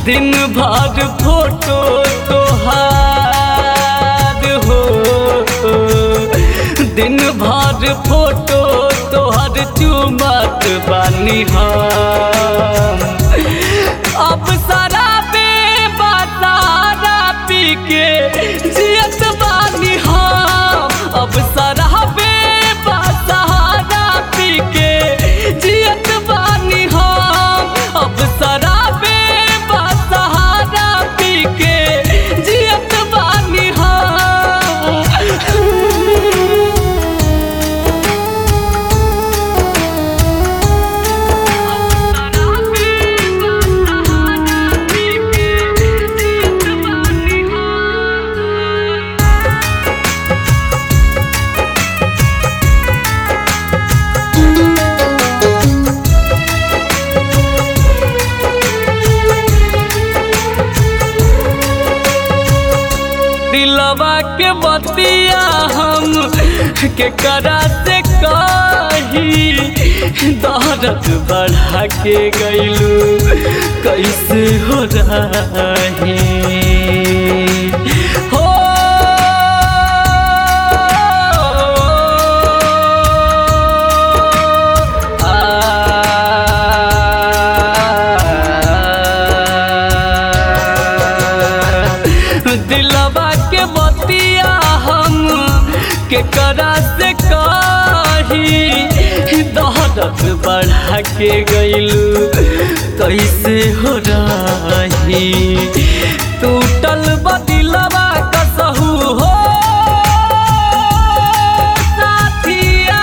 दिन भर फोटो तोहार हो दिन भर फोटो तोहर चुमत बानी हम अब शराबे बतारा पी के जियत बानी हम अब शराबे बतारा पी के जियत बानी हम अब शराबे बतारा पी के जियत बानी हम दिलवा के बतिया हम के करा से कही दर्द बढ़ा के गईलू कैसे हो रही हो दिलवा के बतिया हम के करा से कही दर्द बढ़ा के गईलू कैसे हो रही टूटल बदिलवा कसहू हो साथिया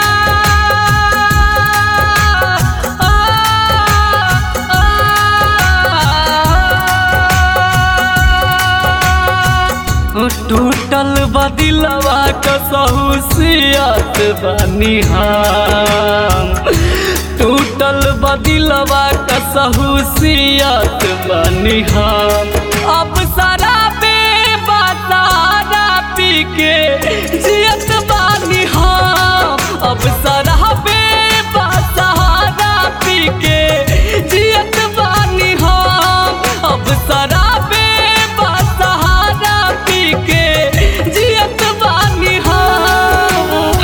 आ, आ, टूटल बदिलवा कसहू सियत बानी हम टूटल बदिलवा कसहू सियत बानी हम अब शराबे बतारा पी के जियत बानी हम अब शराबे बतारा पी के जियत बानी हम अब शराबे बतारा पी के जियत बानी हम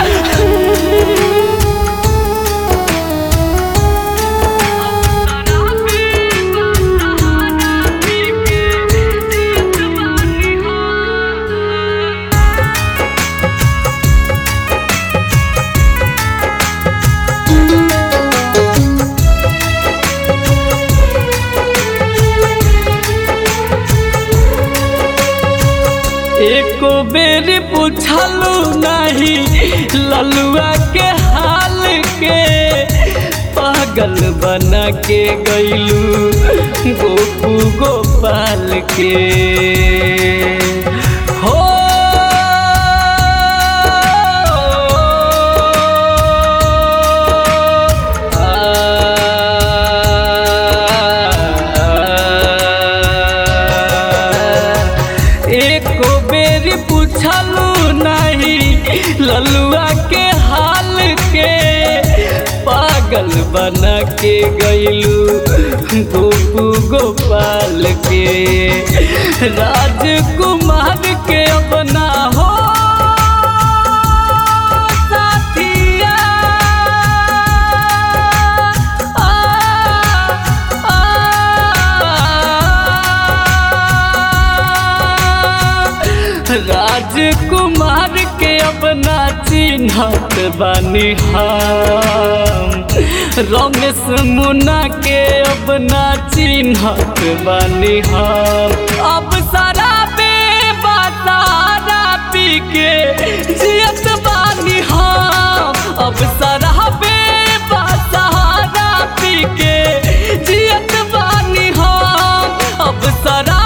एको बेर पूछलू नहीं ललुआ के हाल के पागल बना के गईलू गोपू गोपाल के हो एको बेरी पूछलू नहीं ललुआ के हाल के पागल बना के गईलू गोपू गोपाल के राजकुमार के अपना हो साथिया आ, राजकुमार के अपना चिन्हत बानी हम रमेश मुन्ना के अपना चिन्हत बानी हम अब शराबे बतारा पी के जियत बानी हम अब शराबे बतारा पी के जियत बानी हम अब शराब